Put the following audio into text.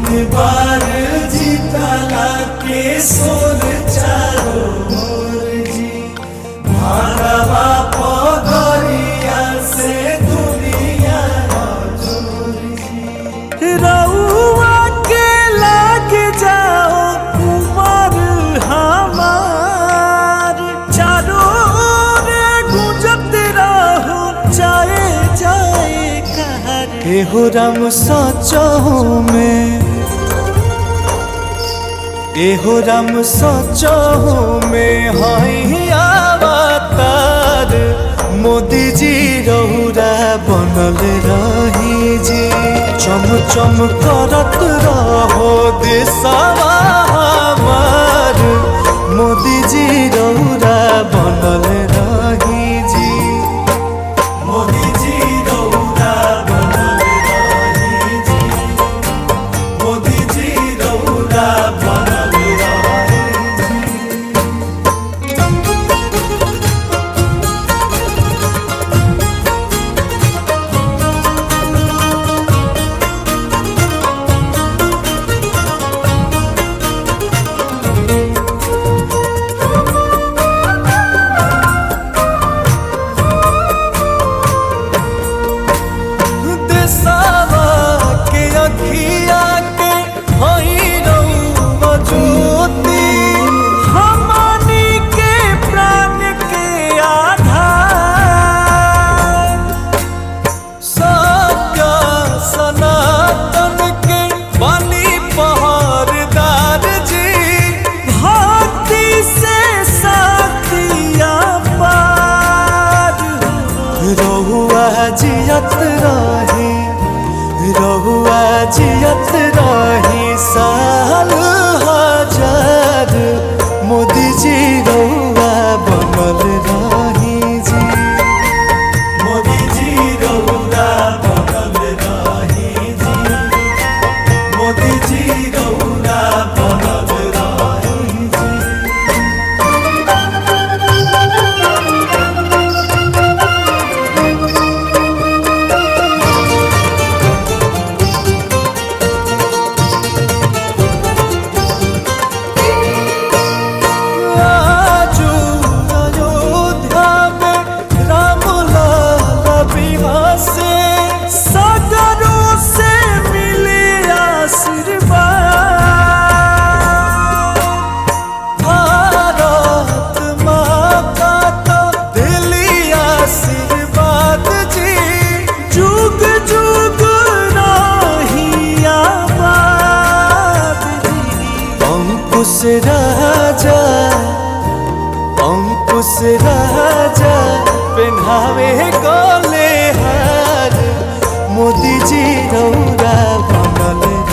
बार जीतला के सोर चारो मोर जी भागवा पगरिया से दुनिया जोर जी रउआ के लाग जाओ उमर हमार चारों ओर गुंजत रहो जाए जाए कहर एहो राम सचहु में एहो राम सचहु में हई अवतार मोदी जी रहुरा बनल रही जी चम चम करत रहो देशवा हमार मोदी जी रहुरा बनल रही जी मोदी जी रहुरा बनल रही जी मोदी जी रहुरा बनल रही जी देशवा के अखिया के हई रउआ ज्योति हमनी के प्राण के आधार सत्य सनातन के बनी पहरदार जी भक्ति से साथिया पार रहुआ जियत रही रहुआ जियत रही साल हजार मोदी जी रहुआ बनल रही जी मोदी जी रहुआ बनल रही जी मोदी जी रहुआ बनल रही जी आजू अयोध्या में राम लाला विवाह से सागरों से मिले आशीर्वाद भारत माँ का तो दिली आशीर्वाद जी जुग जुग रही आबाद जी अंकुश राजा अंकुश राजा पहनावे गोले हार मोदी जी रौरा बनल